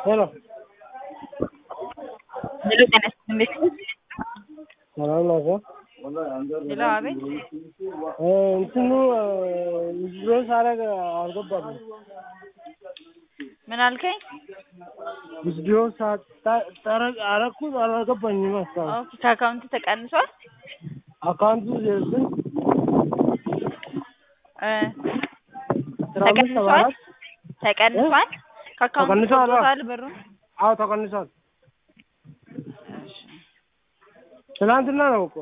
ሄሎ ሄሎ ጤና ይስጥልኝ ሰላም ናቸው? ሄሎ አቤት እንትኑ ዊዝድሮ ሳረግ አልገባም። ምን አልከኝ? ዊዝድሮ ሳረግ አረኩት አልገባኝም እስካሁን። ኦኬ ከአካውንት ተቀንሷል አካውንቱ ዜሮ ስንት እ አስራ አምስት ሰባ ተቀንሷል አራት ተቀንሷል ከአካውንት ተቀንሷል፣ አዎ። ተወጥቷል ብሩ አዎ ተቀንሷል። ትናንትና ነው እኮ።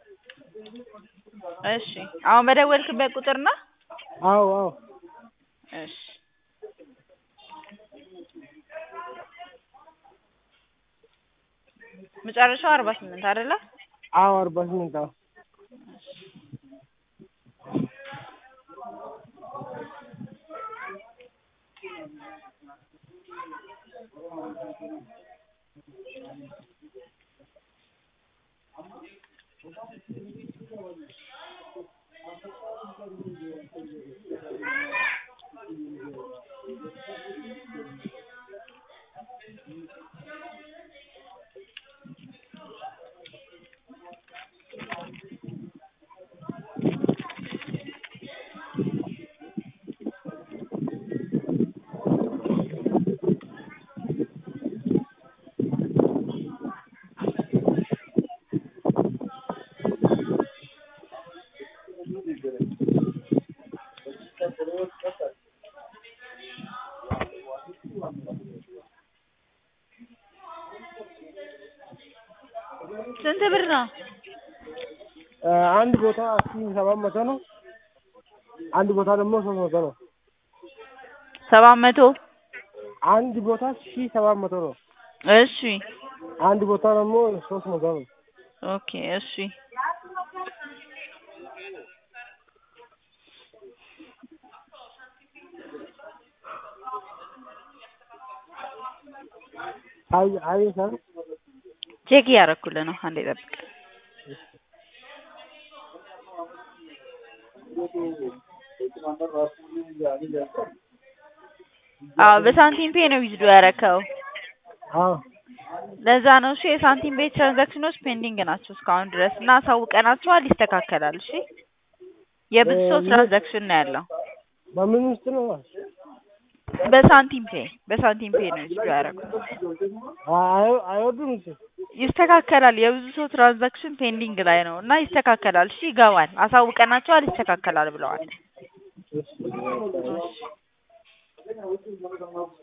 እሺ አሁን በደወልክበት ቁጥር ነው አዎ አዎ እሺ መጨረሻው አርባ ስምንት አይደለ አዎ አርባ ስምንት አዎ ስንት ብር ነው እ አንድ ቦታ ሺህ ሰባት መቶ ነው። አንድ ቦታ ደግሞ ሶስት መቶ ነው። ሰባት መቶ አንድ ቦታ ሺህ ሰባት መቶ ነው። እሺ አንድ ቦታ ደግሞ ሶስት መቶ ነው። ኦኬ እሺ አይ አይ ሰር ቼክ እያደረኩልህ ነው አንዴ ጠብቅ አዎ በሳንቲም ፔ ነው ዊዝዶ ያረከው አዎ ለዛ ነው እሺ የሳንቲም ቤት ትራንዛክሽኖች ፔንዲንግ ናቸው እስካሁን ድረስ እና አሳውቀናቸዋል ይስተካከላል እሺ የብዙ ሰው ትራንዛክሽን ነው ያለው በምን ውስጥ ነው? በሳንቲም ፔ በሳንቲም ፔ ነው ዊዝዶ ያረኩት አይ አይወዱም እሱ ይስተካከላል የብዙ ሰው ትራንዛክሽን ፔንዲንግ ላይ ነው እና ይስተካከላል እሺ ይገባል አሳውቀናቸዋል ይስተካከላል ብለዋል